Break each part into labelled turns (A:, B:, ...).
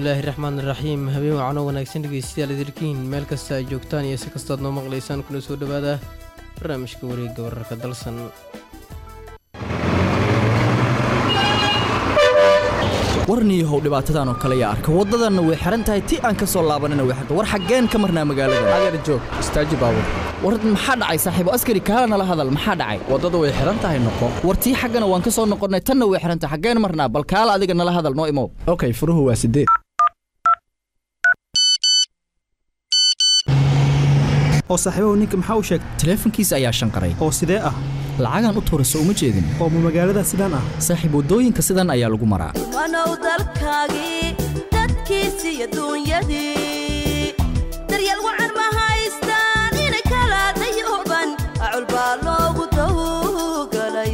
A: bismillaahi raxmaan raxiim habeen wacano wanaagsan dhegeystayaal idirkiin meel kasta ay joogtaan iyo si kastaad noo maqlaysaan kuna soo dhowaada barnaamijka wareegga wararka dalsan
B: warniyahow dhibaatadan oo kale yaa arka waddadanna way xihan tahay ti aan ka soo laabanina way xirta war xaggeen ka marnaa magaalada
C: adeer joog istaaji baabur
B: war maxaa dhacay saaxiibo askari kaala nala hadal maxaa dhacay
C: waddada way xihan tahay noqo
B: war tii xaggana waan ka soo noqonnay tanna way xihan tahay xaggeen marnaa bal kaala adiga nala hadal noo imow
C: okay furuhu waa sideed
D: oo saaxiibahu ninka maxaa u sheegay
B: taleefankiisa ayaa shanqaray
D: oo sidee ah
B: lacagaan u tuurayso uma jeedin
D: oo ma magaalada sidaan ah
B: saaxiib waddooyinka sidan ayaa lagu maraa
E: wanow dalkaagii dadkiisi iyo duunyadii daryeel wacan ma haystaan inay kala dayooban acul baa loogu dawgalay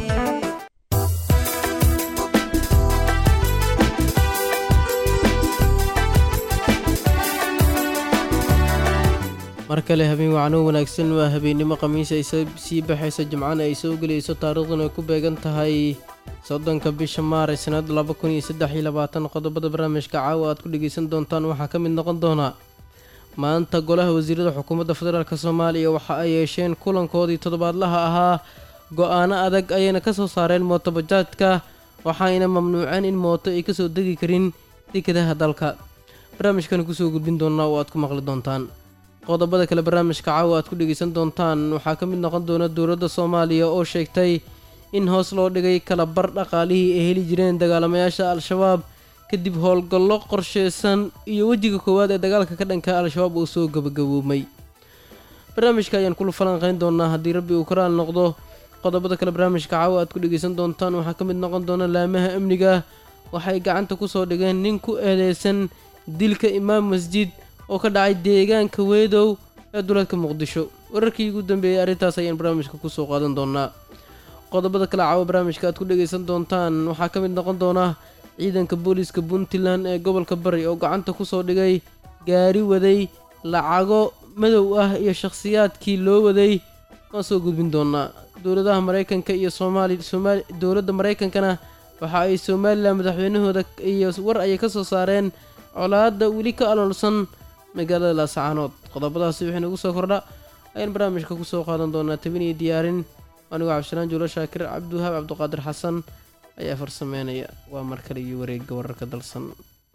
A: mar kale habeen wacno wanaagsan waa habeennimo khamiis ay sii baxayso jimcana ay soo gelayso taariikhduna ay ku beegan tahay soddonka bisha maaray sannad laba kun iyo saddex iyo labaatan qodobada barnaamijka caawa aad ku dhegaysan doontaan waxaa ka mid noqon doona maanta golaha wasiirada xukuumadda federaalk soomaaliya waxa ay yeesheen kulankoodii toddobaadlaha ahaa go-aano adag ayayna ka soo saareen mootobajaadka waxaayna mamnuuceen in mooto ay kasoo degi karin dekadaha dalka barnaamijkan kusoo gudbin doonaa oo aad ku maqli doontaan qodobada kale barnaamijka caawa aad ku dhegaysan doontaan waxaa ka mid noqon doona dowladda soomaaliya oo sheegtay in hoos loo dhigay kala bar dhaqaalihii ay heli jireen dagaalamayaasha al-shabaab kadib howlgallo qorsheysan iyo wejiga koowaad ee dagaalka ka dhanka al-shabaab uu soo gabagaboomay barnaamijka ayaan kula falanqeyn doonaa haddii rabbi uu ka raal noqdo qodobada kale barnaamijka caawa aad ku dhegaysan doontaan waxaa ka mid noqon doona laamaha amniga waxay gacanta kusoo dhigeen nin ku eedeysan dilka imaam masjid oo ka dhacay deegaanka weedow ee duleedka muqdisho wararkii ugu dambeeyey arrintaas ayaan barnaamijka kusoo qaadan doonaa qodobada kale caawa barnaamijka aad ku dhegaysan doontaan waxaa ka mid noqon doona ciidanka booliiska puntland ee gobolka bari oo gacanta kusoo dhigay gaari waday lacago madow ah iyo shakhsiyaadkii loo waday waan soo gudbin doonaa dowladaha maraykanka iyo soomaali somaali dowladda maraykankana waxa ay somalilan madaxweynahooda iyo war ayay ka soo saareen colaadda weli ka aloolsan magaalada laasacaanood qodobadaasi wixii nagu soo kordha ayaan barnaamijka kusoo qaadan doonaa tabin iyo diyaarin anigoo cabdishalaan juulo shaakir cabdiwahaab cabdiqaadir xasan ayaa farsameynaya waa mar kale iyo wareegga wararka dalsan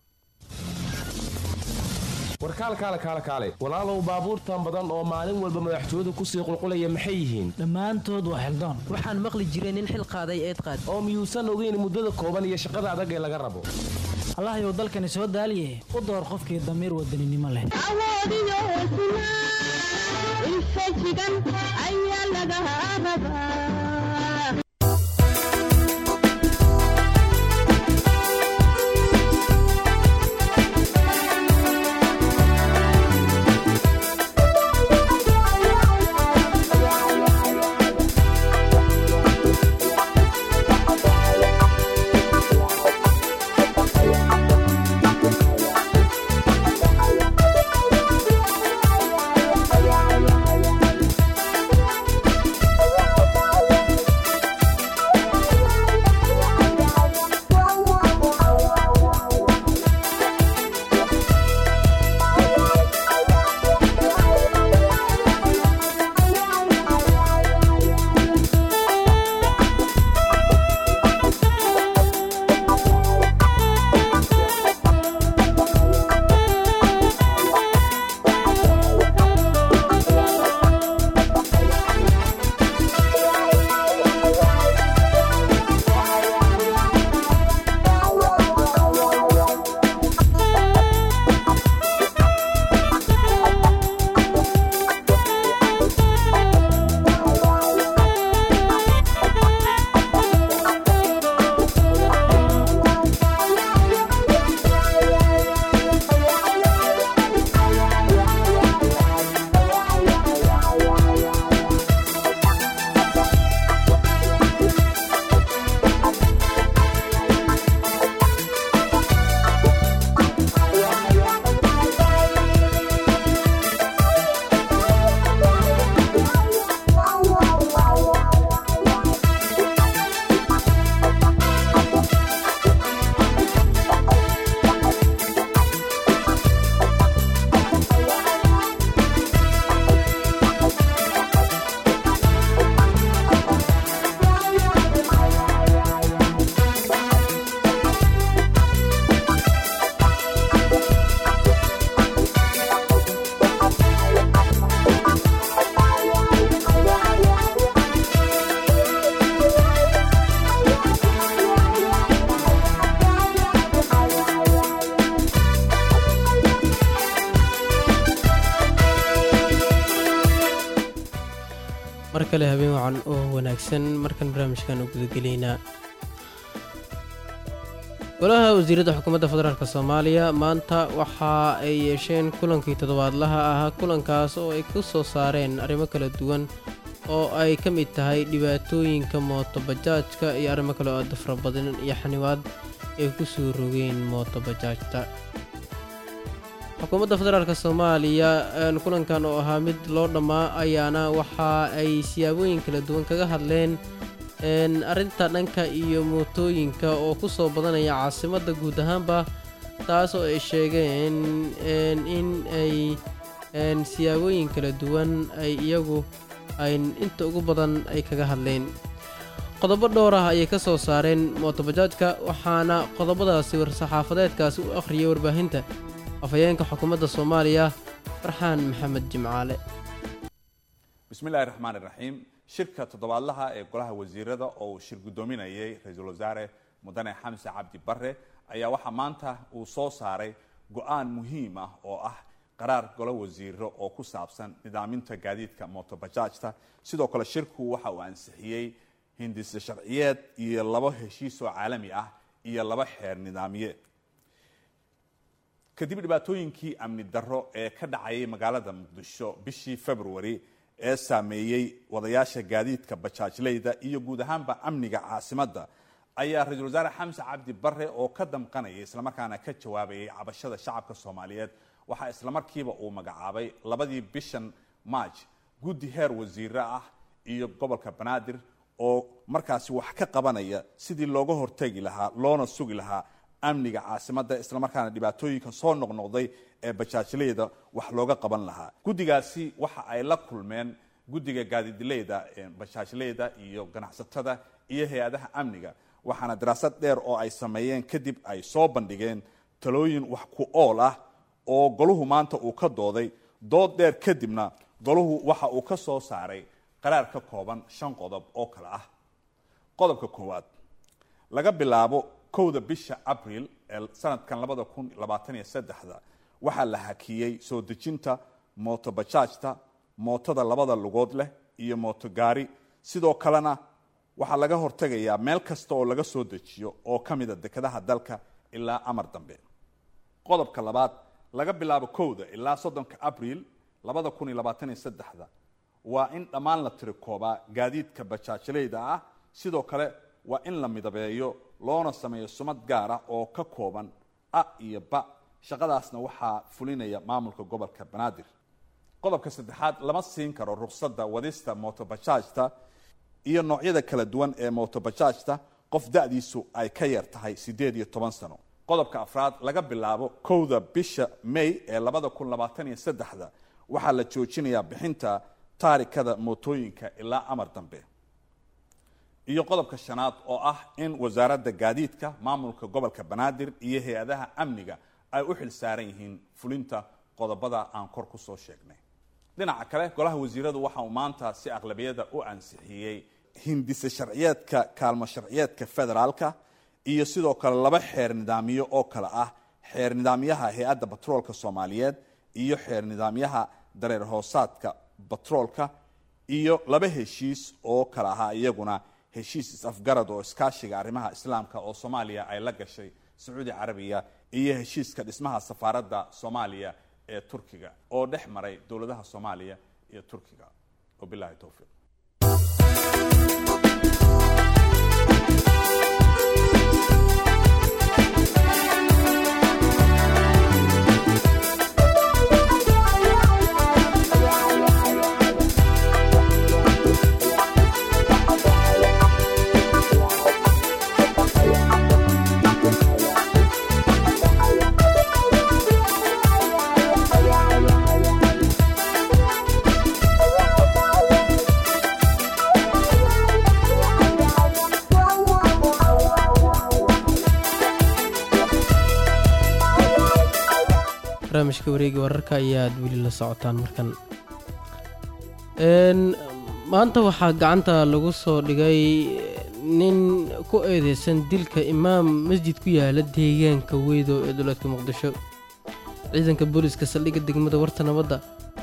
F: warkaal kaale kaale kaale walaalow baabuurtan badan oo maalin walba madaxtooyadu kusii qulqulaya maxay yihiin
G: dhammaantood waa xildaan
H: waxaan maqli jiray nin xil qaaday eed qaad
F: oo miyuusan ogeyn muddada kooban iyo shaqada adag ee laga rabo
G: allahayow dalkani soo daaliye u door qofkii damiir wadaninimo leh
A: mar kale habeen wacan oo wanaagsan markan barnaamijkan u gudagelaynaa golaha wasiiradda xukuumadda federaalk soomaaliya maanta waxa ay yeesheen kulankii toddobaadlaha ahaa kulankaas oo ay ku soo saareen arrimo kala duwan oo ay ka mid tahay dhibaatooyinka mootobajaajka iyo arrimo kale oo dafra badan iyo xaniwaad ay ku soo rogeen mootobajaajta xukuumadda federaalk soomaaliya kulankan oo ahaa mid loo dhammaa ayaana waxa ay siyaabooyin kala duwan kaga hadleen arrinta dhanka iyo mootooyinka oo ku soo badanaya caasimadda guud ahaanba taas oo ay sheegeen in ay siyaabooyin kala duwan ay iyagu ay inta ugu badan ay kaga hadleen qodobo dhowr ah ayay ka soo saareen mootobajaajka waxaana qodobadaasi war-saxaafadeedkaasi u akhriyay warbaahinta afhayeenka xukuumadda soomaaliya farxaan maxamed jimcaale
I: bismillahi raxmaan iraxiim shirka toddobaadlaha ee golaha wasiirada oo uu shir guddoominayay ra-iisul wasaare mudane xamse cabdi bare ayaa waxaa maanta uu soo saaray go-aan muhiim ah oo ah qaraar golo wasiiro oo ku saabsan nidaaminta gaadiidka mootobajaajta sidoo kale shirku waxa uu ansixiyey hindise sharciyeed iyo laba heshiis oo caalami ah iyo laba xeer nidaamiyeed kadib dhibaatooyinkii amni darro ee ka dhacayay magaalada muqdisho bishii february ee saameeyey wadayaasha gaadiidka bajaajleyda iyo guud ahaanba amniga caasimadda ayaa ra-iisul wasaare xamse cabdi bare oo ka damqanaya islamarkaana ka jawaabayay cabashada shacabka soomaaliyeed waxaa islamarkiiba uu magacaabay labadii bishan maaj guddi heer wasiire ah iyo gobolka banaadir oo markaasi wax ka qabanaya sidii looga hortegi lahaa loona sugi lahaa amniga caasimadda islamarkaana dhibaatooyinka soo noqnoqday ee bajaajleyda wax looga qaban lahaa guddigaasi waxa ay la kulmeen guddiga gaadidleyda bajaajleyda iyo ganacsatada iyo hay-adaha amniga waxaana daraasad dheer oo ay sameeyeen kadib ay soo bandhigeen talooyin wax ku ool ah oo goluhu maanta uu ka dooday dood dheer kadibna goluhu waxa uu ka soo saaray qaraar ka kooban shan qodob oo kale ah qodobka koowaad laga bilaabo kowda bisha abril ee sanadkan labada kun labaatan iyo saddexda waxaa la hakiyey soo dejinta mootobajaajta mootada labada lugood leh iyo mootogaari sidoo kalena waxaa laga hortegayaa meel kasta oo laga soo dejiyo oo ka mida dekedaha dalka ilaa amar dambe qodobka labaad laga bilaabo kowda ilaa soddonka abril labada kun iyo labaatan iyo saddexda waa in dhammaan la tirikoobaa gaadiidka bajaajleyda ah sidoo kale waa in la midabeeyo loona sameeyo sumad gaar ah oo ka kooban a iyo ba shaqadaasna waxaa fulinaya maamulka gobolka banaadir qodobka saddexaad lama siin karo ruqsadda wadista mootobajaajta iyo noocyada kala duwan ee mootobajaajta qof da-diisu ay ka yar tahay siddeed iyo toban sano qodobka afraad laga bilaabo kowda bisha may ee labada kun labaatan iyo saddexda waxaa la joojinayaa bixinta taarikada mootooyinka ilaa amar dambe iyo qodobka shanaad oo ah in wasaaradda gaadiidka maamulka gobolka banaadir iyo hay-adaha amniga ay u xil saaran yihiin fulinta qodobada aan kor ku soo sheegnay dhinaca kale golaha wasiiradu waxa uu maanta si aqlabiyada u ansixiyey hindise sharciyeedka kaalmo sharciyeedka federaalka iyo sidoo kale laba xeer nidaamiyo oo kale ah xeer nidaamyaha hay-adda batroolka soomaaliyeed iyo xeer nidaamyaha dareer hoosaadka batroolka iyo laba heshiis oo kale ahaa iyaguna heshiis is-afgarad oo iskaashiga arrimaha islaamka oo soomaaliya ay la gashay sacuudi carabiya iyo heshiiska dhismaha safaaradda soomaaliya ee turkiga oo dhex maray dowladaha soomaaliya iyo turkiga wabilahi towfiiq
A: barnaamijka wareega wararka ayaad weli la socotaan markan maanta waxaa gacanta lagu soo dhigay nin ku eedeysan dilka imaam masjid ku yaala deegaanka weydo ee dowladka muqdisho ciidanka booliiska saldhigga degmada warta nabadda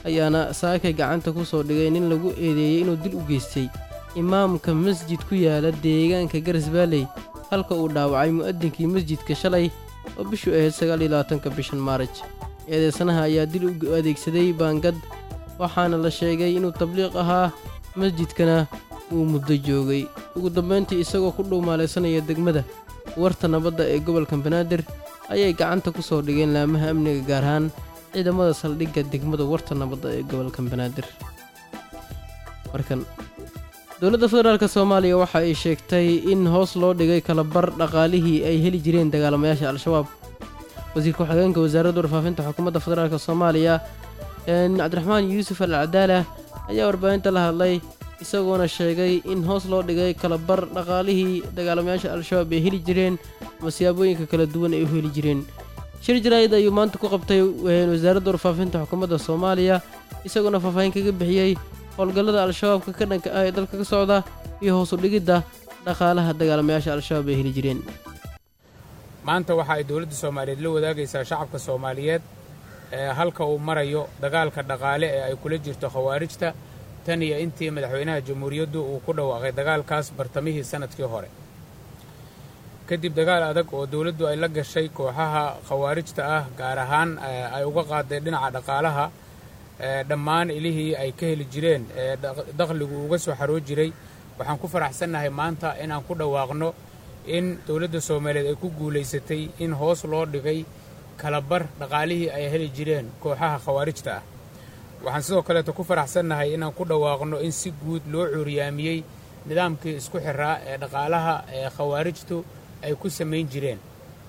A: ayaana saakay gacanta ku soo dhigay nin lagu eedeeyey inuu dil u geystay imaamka masjid ku yaala deegaanka garisbaalley halka uu dhaawacay mu'adinkii masjidka shalay oo bishu ahayd sagaal iyo labaatanka bishan maaraj eedeysanaha ayaa dil u adeegsaday baangad waxaana la sheegay inuu tabliiq ahaa masjidkana uu muddo joogay ugu dambayntii isagoo ku dhuumaalaysanaya degmada warta nabadda ee gobolka banaadir ayay gacanta ku soo dhigeen laamaha amniga gaar ahaan ciidamada saldhigga degmada warta nabadda ee gobolka banaadir markan dowladda federaalk soomaaliya waxa ay sheegtay in hoos loo dhigay kalabar dhaqaalihii ay heli jireen dagaalamayaasha al-shabaab wasiirka ku-xigeenka wasaaradda warfaafinta xukuumadda federaalk soomaaliya cabdiraxmaan yuusuf al cadaala ayaa warbaahinta la hadlay isagoona sheegay in hoos loo dhigay kalabar dhaqaalihii dagaalamayaasha al-shabaab ay heli jireen ama siyaabooyinka kala duwan ay u heli jireen shir jaraa'id ayuu maanta ku qabtay wasaaradda warfaafinta xukuumadda soomaaliya isagoona faahfaahin kaga bixiyey howlgallada al-shabaabka ka dhanka ah ee dalka ka socda iyo hoos u dhigidda dhaqaalaha dagaalamayaasha al-shabaab ay heli jireen
J: maanta waxa ay dowladda soomaaliyeed la wadaagaysaa shacabka soomaaliyeed ee halka uu marayo dagaalka dhaqaale ee ay kula jirto khawaarijta tan iyo intii madaxweynaha jamhuuriyaddu uu ku dhawaaqay dagaalkaas bartamihii sannadkii hore kadib dagaal adag oo dowladdu ay la gashay kooxaha khawaarijta ah gaar ahaan ay uga qaaday dhinaca dhaqaalaha dhammaan ilihii ay ka heli jireen ee dakhligu uga soo xaroo jiray waxaan ku faraxsannahay maanta inaan ku dhawaaqno in dowladda soomaaliyeed ay ku guulaysatay in hoos loo dhigay kalabar dhaqaalihii ay heli jireen kooxaha khawaarijta ah waxaan sidoo kaleeto ku faraxsannahay inaan ku dhawaaqno in si guud loo cuuriyaamiyey nidaamkii isku xiraa ee dhaqaalaha ee khawaarijtu ay ku samayn jireen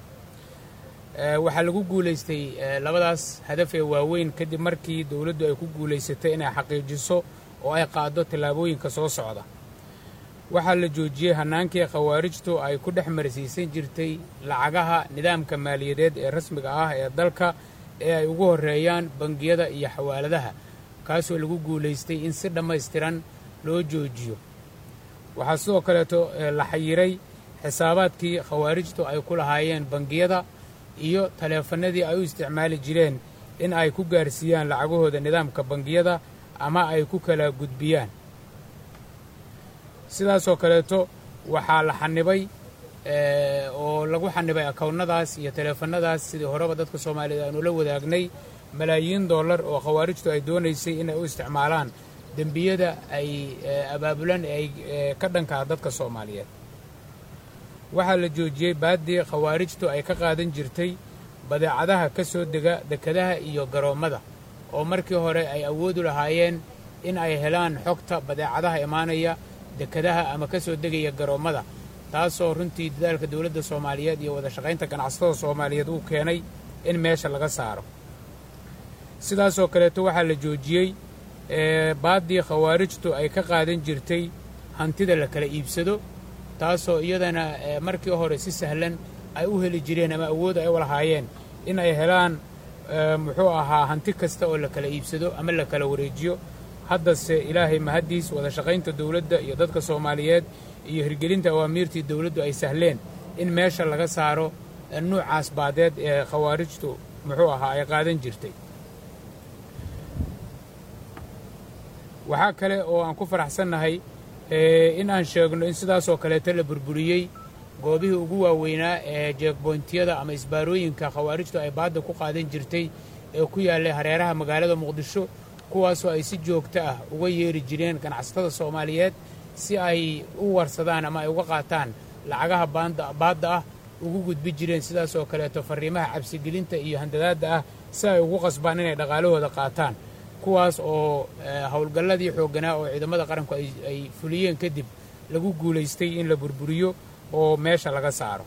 J: waxaa lagu guulaystay labadaas hadaf ee waaweyn kadib markii dowladdu ay ku guulaysatay inay xaqiijiso oo ay qaaddo tallaabooyinka soo socda waxaa la joojiyey hannaankii khawaarijtu ay ku dhex marsiisan jirtay lacagaha nidaamka maaliyadeed ee rasmiga ah ee dalka ee ay ugu horreeyaan bangiyada iyo xawaaladaha kaasoo lagu guulaystay in si dhammaystiran loo joojiyo waxaa sidoo kaleeto la xayiray xisaabaadkii khawaarijtu ay ku lahaayeen bangiyada iyo taleefannadii ay u isticmaali jireen in ay ku gaarsiiyaan lacagahooda nidaamka bangiyada ama ay ku kala gudbiyaan sidaasoo kaleeto waxaa la xanibay oo lagu xanibay akownnadaas iyo taleefannadaas sidii horeba dadka soomaaliyeed aanu la wadaagnay malaayiin dollar oo khawaarijtu ay doonaysay inay u isticmaalaan dembiyada ay abaabulaan ee ay ka dhankaa dadka soomaaliyeed waxaa la joojiyey baaddii khawaarijtu ay ka qaadan jirtay badeecadaha ka soo dega dekadaha iyo garoommada oo markii hore ay awoodu lahaayeen in ay helaan xogta badeecadaha imaanaya dekadaha ama ka soo degaya garoommada taasoo runtii dadaalka dowladda soomaaliyeed iyo wada shaqaynta ganacsatada soomaaliyeed uu keenay in meesha laga saaro sidaasoo kaleeto waxaa la joojiyey baaddii khawaarijtu ay ka qaadan jirtay hantida la kala iibsado taasoo iyadana markii hore si sahlan ay u heli jireen ama awood ay u lahaayeen in ay helaan muxuu ahaa hanti kasta oo la kala iibsado ama la kala wareejiyo haddase ilaahay mahaddiis wada shaqaynta dowladda iyo dadka soomaaliyeed iyo hirgelinta awaamiirtii dowladdu ay sahleen in meesha laga saaro nuucaas baadeed ee khawaarijtu muxuu ahaa ay qaadan jirtay waxaa kale oo aan ku faraxsannahay in aan sheegno in sidaasoo kaleeto la burburiyey goobihii ugu waaweynaa ee jeegboyntiyada ama isbaarooyinka khawaarijtu ay baadda ku qaadan jirtay ee ku yaallay hareeraha magaalada muqdisho kuwaasoo ay si joogto ah uga yeeri jireen ganacsatada soomaaliyeed si ay u warsadaan ama ay uga qaataan lacagaha baadda ah ugu gudbi jireen sidaasoo kaleeto farriimaha cabsigelinta iyo handadaadda ah si ay ugu qasbaan inay dhaqaalahooda qaataan kuwaas oo howlgalladii xoogganaa oo ciidamada qaranku ay fuliyeen kadib lagu guulaystay in la burburiyo oo meesha laga saaro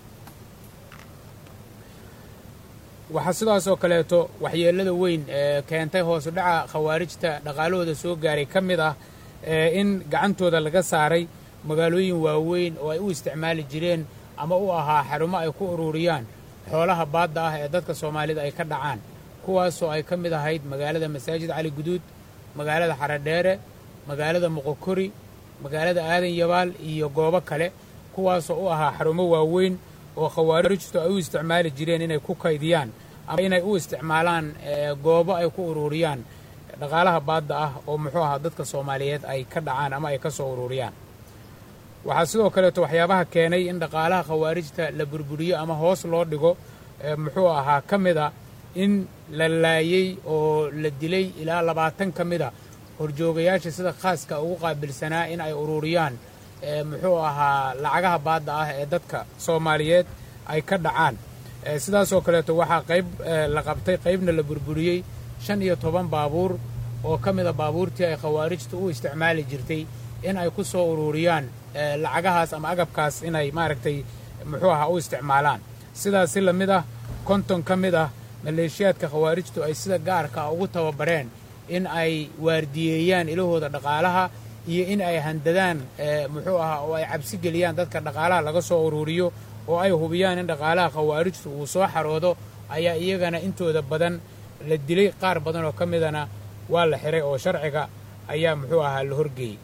J: waxaa sidaasoo kaleeto waxyeellada weyn ee keentay hoosu dhaca khawaarijta dhaqaalahooda soo gaaray ka mid ah in gacantooda laga saaray magaalooyin waaweyn oo ay u isticmaali jireen ama u ahaa xarumo ay ku ururiyaan xoolaha baadda ah ee dadka soomaalida ay ka dhacaan kuwaasoo ay ka mid ahayd magaalada masaajid cali guduud magaalada xaradheere magaalada moqokori magaalada aadan yabaal iyo goobo kale kuwaasoo u ahaa xarumo waaweyn oo khawaarijtu ay u isticmaali jireen inay ku kaydiyaan ama inay u isticmaalaan goobo ay ku ururiyaan dhaqaalaha baadda ah oo muxuu ahaa dadka soomaaliyeed ay ka dhacaan ama ay ka soo ururiyaan waxaa sidoo kaleeto waxyaabaha keenay in dhaqaalaha khawaarijta la burburiyo ama hoos loo dhigo muxuu ahaa ka mid a in la laayey oo la dilay ilaa labaatan ka mid a horjoogayaasha sida khaaska ugu qaabilsanaa in ay ururiyaan muxuu ahaa lacagaha baadda ah ee dadka soomaaliyeed ay ka dhacaan sidaasoo kaleeto waxaa qayb la qabtay qaybna la burburiyey shan iyo toban baabuur oo ka mida baabuurtii ay khawaarijtu u isticmaali jirtay in ay ku soo ururiyaan lacagahaas ama agabkaas inay maaragtay muxuu ahaa u isticmaalaan sidaas si la mid ah konton ka mid ah maleeshiyaadka khawaarijtu ay sida gaarka ah ugu tababareen in ay waardiyeeyaan ilahooda dhaqaalaha iyo in ay handadaan muxuu ahaa oo ay cabsi geliyaan dadka dhaqaalaha laga soo ururiyo oo ay hubiyaan in dhaqaalaha khawaarijtu uu soo xaroodo ayaa iyagana intooda badan la dilay qaar badan oo ka midana waa la xiray oo sharciga ayaa muxuu ahaa la horgeeyey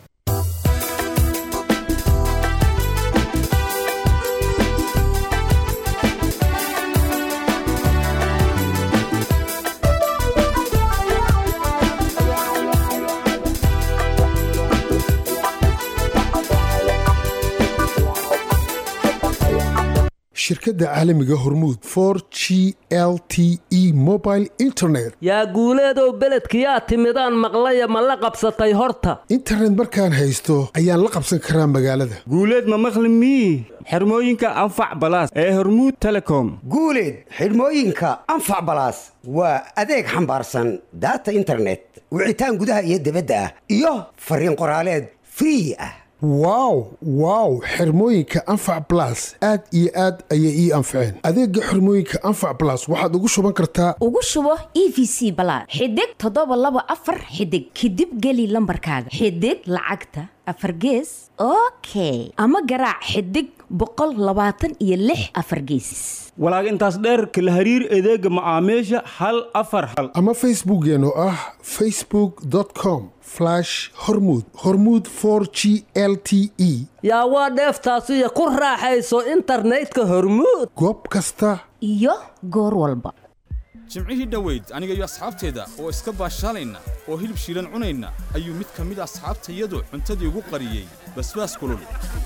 K: shirkadda caalamiga hormuud for g l t e mobile internet
L: yaa guuleedow beledkiyaa timidaan maqlaya ma la qabsatay horta
K: internet markaan haysto ayaan la qabsan karaa magaalada
M: guuleed ma maqli mii xirmooyinka anfac balaas ee hormuud telecom
N: guuleed xidhmooyinka anfac balaas waa adeeg xambaarsan daata internet wicitaan gudaha iyo dibadda ah iyo fariin qoraaleed free ah
K: wow wow xirmooyinka anfac balas aad iyo aad ayay ii anfaceen adeega xirmooyinka anfac balas waxaad ugu shuban kartaa
O: ugu shubo e v c balaad xidig toddoba laba afar xidig kadib geli lambarkaaga xidig lacagta afar gees okay ama garaac xidig boqol labaatan iyo lix afar geesis
M: walaag intaas dheerka la hariir adeega macaamiisha hal afar hal
K: ama facebookeen oo ah facebook com hormud hormud g l t e
L: yaa waa dheeftaasiyo ku raaxayso internetka hormuud
K: goob kasta
O: iyo goor walba
P: jimcihii dhoweyd aniga iyo asxaabteeda oo iska baashaalayna oo hilib shiilan cunayna ayuu mid ka mid asxaabtayadu cuntadii ugu qariyey basbaas kulul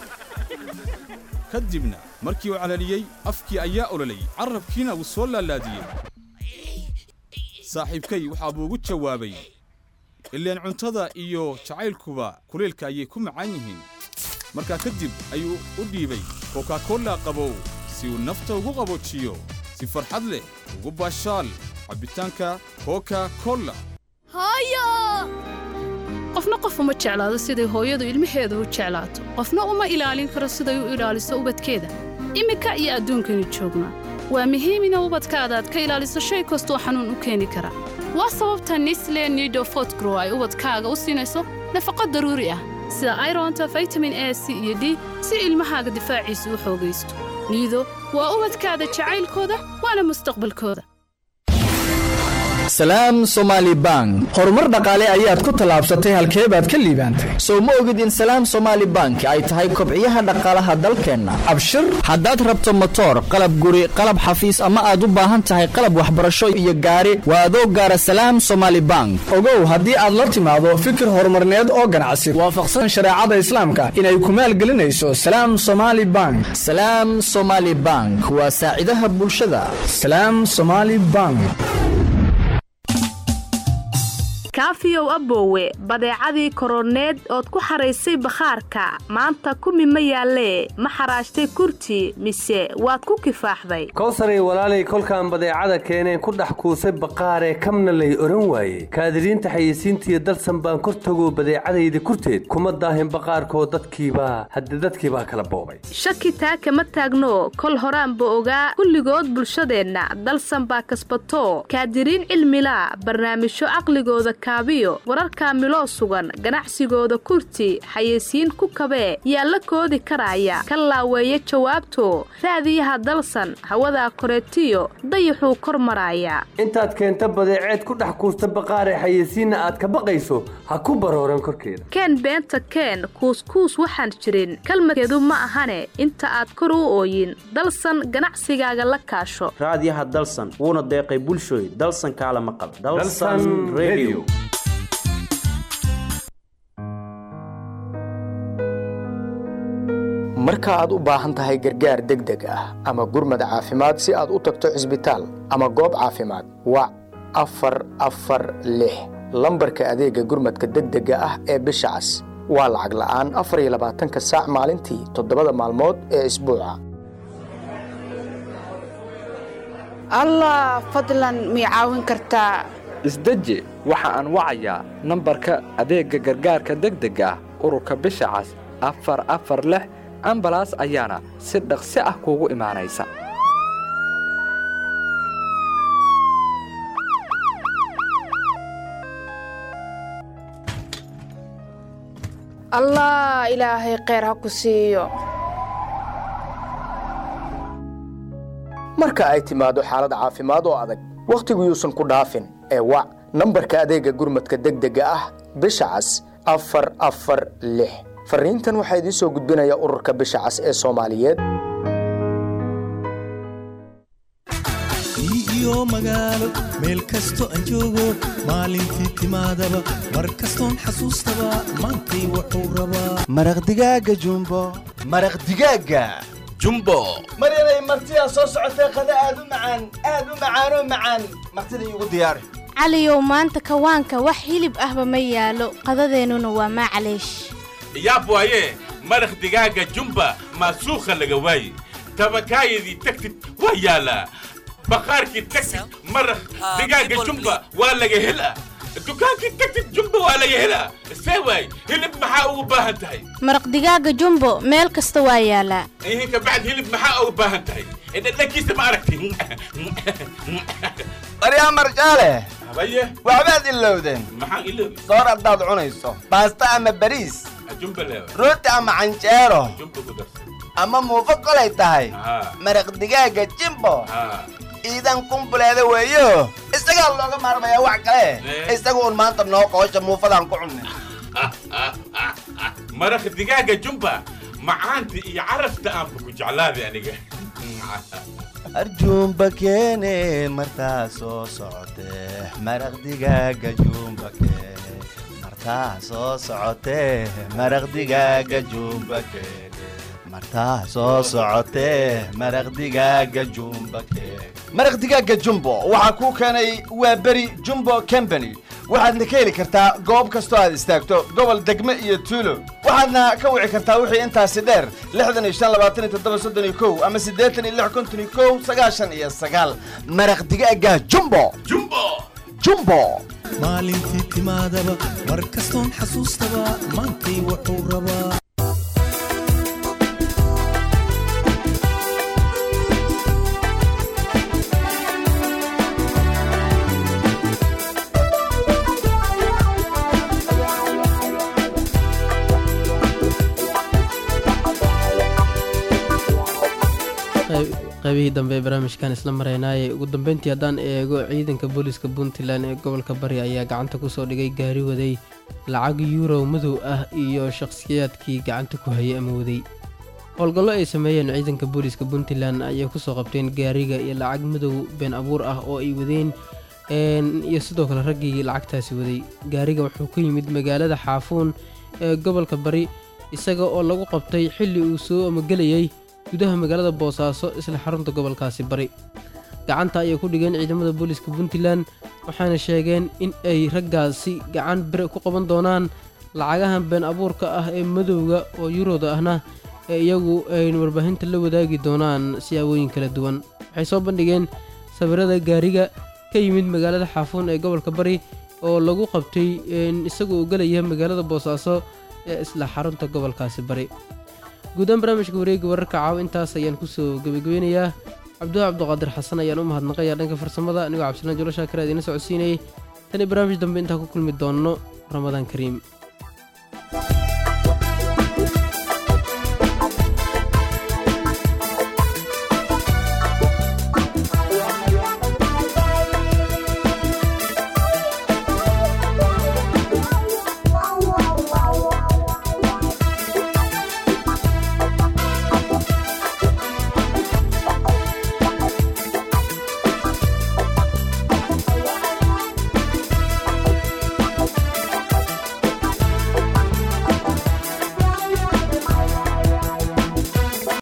P: ka dibna markii uu calaliyey afkii ayaa ololayy carrabkiina wuu soo laalaadiyey saaxiibkay waxaa buu ugu jawaabay ileen cuntada iyo jacaylkuba kuleelka ayay ku macaan yihiin markaa kadib ayuu u dhiibay kokakolla qabow si uu nafta ugu qaboojiyo si farxad leh ugu baashaal cabbitaanka koka kolla
Q: qofna qof uma jeclaado siday hooyadu ilmaheeda u jeclaato qofna uma ilaalin karo siday u ilaaliso ubadkeeda iminka iyo adduunkaynu joognaa waa muhiim ina ubadkaada aad ka ilaaliso shay kastoo xanuun u keeni kara waa sababta nisle nido fotgrow ay ubadkaaga u siinayso nafaqo daruuri ah sida ironta vitamin a c iyo d si ilmahaaga difaaciisa u xoogaysto niido waa ubadkaada jacaylkooda waana mustaqbalkooda
B: salaam somaali bank horumar dhaqaale ayaad ku tallaabsatay halkee baad ka liibaantay sow ma ogid in salaam somaali bank ay tahay kobciyaha dhaqaalaha dalkeenna abshir haddaad rabto motoor qalab guri qalab xafiis ama aad u baahan tahay qalab waxbarasho iyo gaari waa adoo gaara salaam somaali bank
C: ogow haddii aad la timaado fikir horumarneed oo ganacsi waafaqsan shareecada islaamka inay ku maalgelinayso salaam somaali bank
B: salaam somaali bank waa saacidaha bulshada
C: salaam somaali bank
R: kaafiyow aboowe badeecadii koroneed ood ku xaraysay bakhaarka maanta kumi ma yaallee ma xaraashtay kurti mise waad ku kifaaxday
S: kowsaray walaalay kolkaan badeecada keeneen ku dhex kuusay baqaaree kamna lay odhan waaye kaadiriinta xayeysiintiiyo dalsan baan kor tagoo badeecadayda kurteed kuma daahin baqaarkoo dadkiibaa hadde dadkiibaa kala boobay
R: shaki taa kama taagno kol horaanba ogaa kulligood bulshadeenna dalsan baa kasbato kaadiriin cilmilaa barnaamijyo caqligooda kaabiyo wararka miloo sugan ganacsigooda kurti xayeysiin ku kabee yaa la koodi karaya ka laaweeya jawaabto raadiyaha dalsan hawadaa koreetiyo dayaxuu kor maraaya
S: intaad keenta badeeceed ku dhex kuusta baqaaree xayeysiinna aad ka baqayso ha ku barooran korkeeda
R: keen beenta keen kuuskuus waxaan jirin kalmadkeedu ma ahane inta aad kor u ooyin dalsan ganacsigaaga la kaasho
T: raadiyaha dalsan wuuna deeqay bulshooy dalsan kaalama qab
B: marka aad u baahan tahay gargaar degdeg ah ama gurmad caafimaad si aad u tagto cisbitaal ama goob caafimaad wac afar afar lix lambarka adeega gurmadka degdega ah ee bisha cas waa lacag la'aan afar iyo labaatanka saac maalintii toddobada maalmood ee isbuuca
T: allah fadlan mii caawin kartaa
U: isdeji waxa aan wacayaa nambarka adeegga gargaarka degdega ah ururka bisha cas afar afar lix ambalaas ayaana si dhaqsi ah kuugu imaanaysa
T: allah ilaahay kheyr ha ku siiyo
B: marka ay timaado xaalad caafimaad oo adag wakhtigu yuusan ku dhaafin ee wac nambarka adeegga gurmadka degdega ah bisha cas afar afar lix fariintan waxaa idiin soo gudbinaya ururka bisha cas ee soomaaliyeed
V: iyo magaalo meel kasto aan joogo maalintii timaadaba mar kastoon xasuustaba maantay wuxuu rabaa
W: maraq digaaga jumbo
X: maraq digaaga jumbo
W: maryanay martidaa soo socotee qada aad u macaan aad u macaanoo macaan martida iigu diyaari
Y: caliyow maanta kawaanka wax hilib ahba ma yaalo qadadeennuna waa maclaysh
Z: yaab waaye maraq digaaga jumba maasuukha laga waaye tabakaayadii tagtid waa yaalaa baqaarkii tagtid maraq digaaga jumba waa laga helaa dukaankii tagtid jumba waa laga helaa see waay hilib maxaa ugu baahan tahay
Y: maraq digaaga jumbo meel kasta waa yaalaa
Z: ihin kabacd hilib maxaa ugu baahan tahay dhadhankiisa ma aragti
W: baryaa marjaale
Z: habaye
W: waxbaad ilowdeen
Z: maxaan iloobi
W: soor haddaad cunayso baasta ama bariis
Z: jumba leewa
W: rooti ama canjeero
Z: jumba ku darsan
W: ama muufo kolay tahay maraq digaaga jimbo iidan kumbuleeda weeyo isagaa looga maarmayaa wax kale isaga un maanta noo qoosha muufadaan ku cunnin
Z: maraq digaaga jumba macaanta iyo carafta aanba ku jeclaaday aniga
W: arjuumba keene martaa soo socotee maraq digaaga juumba keene martaa soo socotee maraq digaaga juumba keene martaa soo socotee maraq digaaga jumba keene maraq digaaga jumbo waxaa kuu keenay waa beri jumbo company waxaadna ka heli kartaa goob kastoo aad istaagto gobol degme iyo tuulo waxaadna ka wici kartaa wixii intaasi dheer lixdan iyo shan labaatan iyo toddoba soddon iyo kow ama siddeetan iyo lix konton iyo kow sagaashan iyo sagaal maraq digaaga jumbo
Z: jumbo
W: jumbo
V: maalintii timaadaba mar kastoon xasuustaba maantay wuxuu rabaa
A: qaybihii dambe ee barnaamijkan isla maraynaaye ugu dambeyntii haddaan eego ciidanka booliiska puntland ee gobolka bari ayaa gacanta kusoo dhigay gaari waday lacag yurow madow ah iyo shakhsiyaadkii gacanta ku hayay ama waday howlgallo ay sameeyeen ciidanka booliiska puntland ayay kusoo qabteen gaariga iyo lacag madow been abuur ah oo ay wadeen iyo sidoo kale raggii lacagtaasi waday gaariga wuxuu ka yimid magaalada xaafuun ee gobolka bari isaga oo lagu qabtay xilli uu soo amagelayay gudaha magaalada boosaaso isla xarunta gobolkaasi bari gacanta ayay ku dhigeen ciidamada booliiska puntland waxaana sheegeen in ay raggaasi gacan bire ku qaban doonaan lacagahan been abuurka ah ee madowga oo yuroda ahna ee iyagu ay warbaahinta la wadaagi doonaan siyaabooyin kala duwan waxay soo bandhigeen sawirada gaariga ka yimid magaalada xaafuun ee gobolka bari oo lagu qabtay isagoo u gelaya magaalada boosaaso ee isla xarunta gobolkaasi bari guudaan barnaamijka wareega wararka caaw intaas ayaan kusoo gebagabeynayaa cabdulla cabduqaadir xasan ayaan u mahadnaqayaa dhanka farsamada anigoo cabdilaan jolo shaakir aad iina socodsiinayay tan iyo barnaamij dambe intaan ku kulmi doonno ramadaan kariim